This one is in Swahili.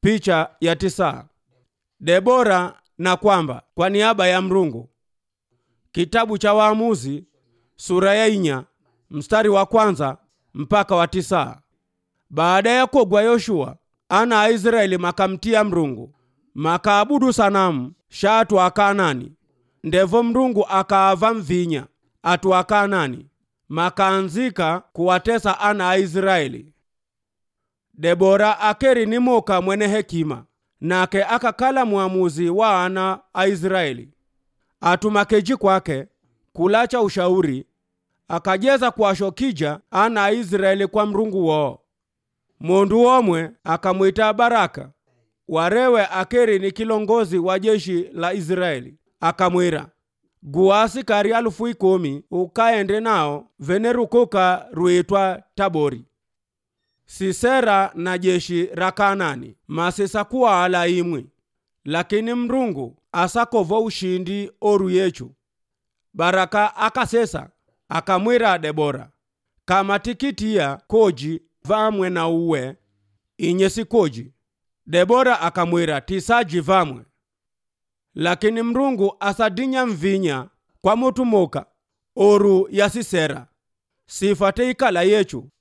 Picha ya tisa. Debora na kwamba kwa niaba ya Mrungu. Kitabu cha Waamuzi sura ya inya mstari wa kwanza mpaka wa tisa. Baada ya kogwa Yoshua ana a Israeli makamtia Mrungu makaabudu sanamu shatu akanani ndevo Mrungu akaava mvinya atu akanani makaanzika kuwatesa ana a Israeli. Debora akeri ni moka mwene hekima nake akakala mwamuzi wa ana a Israeli atumakeji kwake kulacha ushauri akajeza kuwashokija ana a Israeli kwa Mrungu woo mundu omwe akamwita Baraka warewe akeri ni kilongozi wa jeshi la Israeli akamwira guwa asikari alufu ikumi ukaende nao venerukuka ruitwa Tabori. Sisera na jeshi ra Kanani masisa kuwa ala imwi, lakini Mrungu asakovo ushindi oru yechu. Baraka akasesa akamwira Debora kama tikitiya koji vamwe na uwe inye sikoji. Debora akamwira tisaji vamwe lakini Mrungu asadinya mvinya kwa mutu moka oru ya Sisera sifate ikala yechu